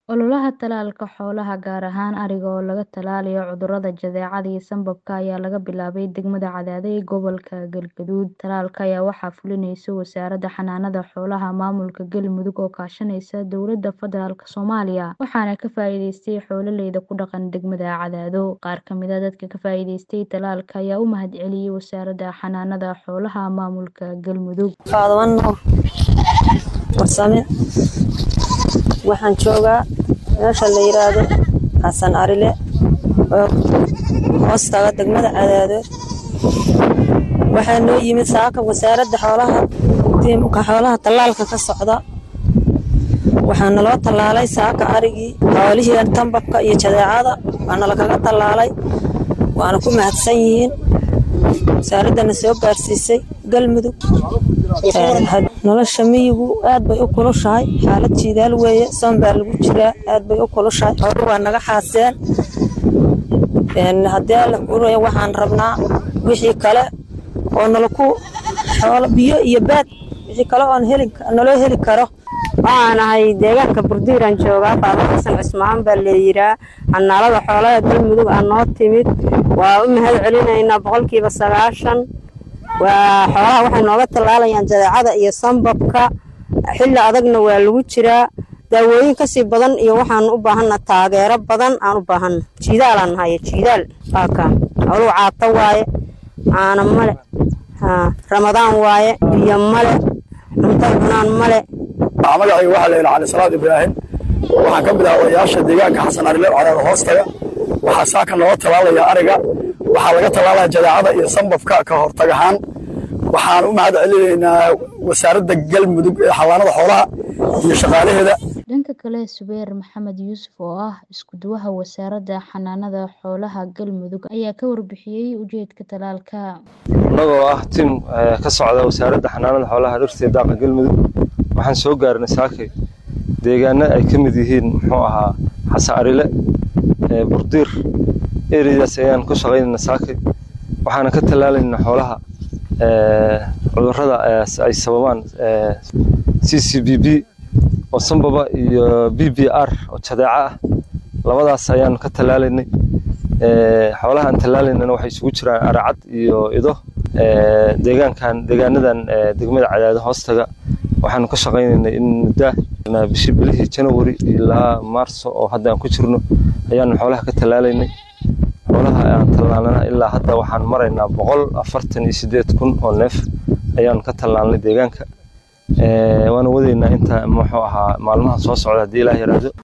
Ololaha tallaalka xoolaha, gaar ahaan ariga oo laga tallaalayo cudurrada jadeecada iyo sambabka, ayaa laga bilaabay degmada Cadaadey ee gobolka Galgaduud. Tallaalka ayaa waxaa fulinaysa Wasaaradda Xanaanada Xoolaha Maamulka Galmudug oo kaashanaysa Dowladda Federaalk Soomaaliya, waxaana ka faa'iideystay xoololeyda ku dhaqan degmada Cadaado. Qaar ka mid ah dadka ka faa'iideystay tallaalka ayaa u mahadceliyay Wasaaradda Xanaanada Xoolaha Maamulka Galmudug. Faadawan Nuur Warsame waxaan joogaa meesha la yiraahdo Xasan Arile oo hoostaga degmada Cadaado waxaa noo yimid saaka wasaaradda xoolaha tiimka xoolaha tallaalka ka socda waxaa naloo tallaalay saaka arigii xoolihii tambabka iyo jadeecada waana lakaga tallaalay waana ku mahadsan yihiin wasaaraddana soo gaarsiisay galmudug nolosha miyigu aad bay u kulushahay xaalad jiidaal weeye soon baa lagu jiraa aad bay u kulushahay xoolo waa naga xaaseen haddii alla kuuraya waxaan rabnaa wixii kale oo nalaku xoolo biyo iyo baad wixii kale oon heli naloo heli karo waxaan ahay deegaanka burdiiraan joogaa faado xasan cismaan baa leeyiraa xanaalada xoolaha galmudug aa noo timid waa u mahad celinaynaa boqolkiiba sagaashan waa xoolaha waxay nooga tallaalayaan jadeecada iyo sambabka xilli adagna waa lagu jiraa daawooyin kasii badan iyo waxaan u baahanna taageero badan aan u baahanna jiidaalaan nahaye jiidaal waaka xooluhu caato waaye caano male ramadaan waaye biyo male cuntay cunaan male magacayga waxaa la yidhaha cali salaad ibraahim waxaan ka mid ahaa odayaasha deegaanka xasan arile cadaada hoostaga waxaa saaka looga tallaalaya ariga waxaa laga tallaalaya jadeecada iyo sambabka ka hortag ahaan waxaan u mahad celinaynaa wasaaradda galmudug ee xawaanada xoolaha iyo shaqaalaheeda dhanka kale subeer maxamed yuusuf oo ah isku-duwaha wasaaradda xanaanada xoolaha galmudug ayaa ka warbixiyey ujeedka tallaalka annagoo ah tim ka socda wasaaradda xanaanada xoolaha dhirta iyo daaqa galmudug waxaan soo gaarnay saakay deegaano ay ka mid yihiin muxuu ahaa xasan arile burdiir ereydaas ayaan ku shaqaynayna saakay waxaana ka tallaalaynaa xoolaha cudurrada ay sababaan c c b b oo sambaba iyo b b r oo jadeeco ah labadaas ayaan ka tallaalaynay xoolaha aan tallaalaynana waxay isugu jiraan aracad iyo ido deegaankan deegaanadan degmada cadaado hoostaga waxaanu ka shaqaynaynay in muddaa bishii bilihii janawari ilaa maarso oo hadda aan ku jirno ayaanu xoolaha ka tallaalaynay xoolaha aan tallaalnana ilaa hadda waxaan maraynaa boqol afartan iyo siddeed kun oo neef ayaanu ka tallaalnay deegaanka waana wadaynaa inta muxuu ahaa maalmaha soo socda haddii ilaah yaraado